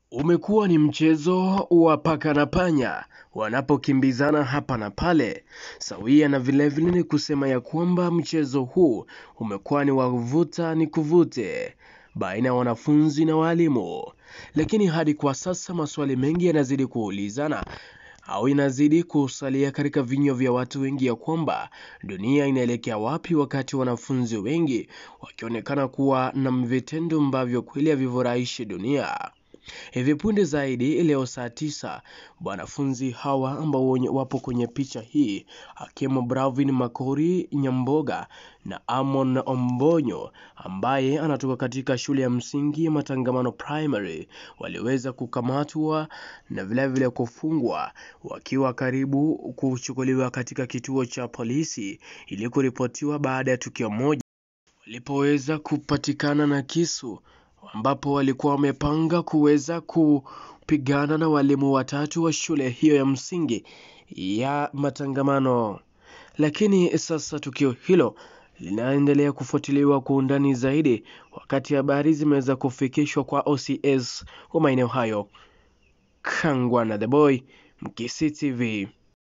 Umekuwa ni mchezo wa paka na panya wanapokimbizana hapa na pale, sawia na vilevile ni kusema ya kwamba mchezo huu umekuwa ni wa vuta ni kuvute baina ya wanafunzi na walimu, lakini hadi kwa sasa maswali mengi yanazidi kuulizana au inazidi kusalia katika vinywa vya watu wengi ya kwamba dunia inaelekea wapi, wakati wanafunzi wengi wakionekana kuwa na vitendo ambavyo kweli havifurahishi dunia. Hivi punde zaidi leo saa tisa wanafunzi hawa ambao wapo kwenye picha hii akiwemo Bravin Makori Nyamboga na Amon Ombonyo ambaye anatoka katika shule ya msingi ya Matangamano Primary waliweza kukamatwa na vilevile kufungwa wakiwa karibu kuchukuliwa katika kituo cha polisi ili kuripotiwa baada ya tukio moja walipoweza kupatikana na kisu ambapo walikuwa wamepanga kuweza kupigana na walimu watatu wa shule hiyo ya msingi ya Matangamano. Lakini sasa tukio hilo linaendelea kufuatiliwa kwa undani zaidi, wakati habari zimeweza kufikishwa kwa OCS wa maeneo hayo. Kangwana the Boy, Mkisi TV.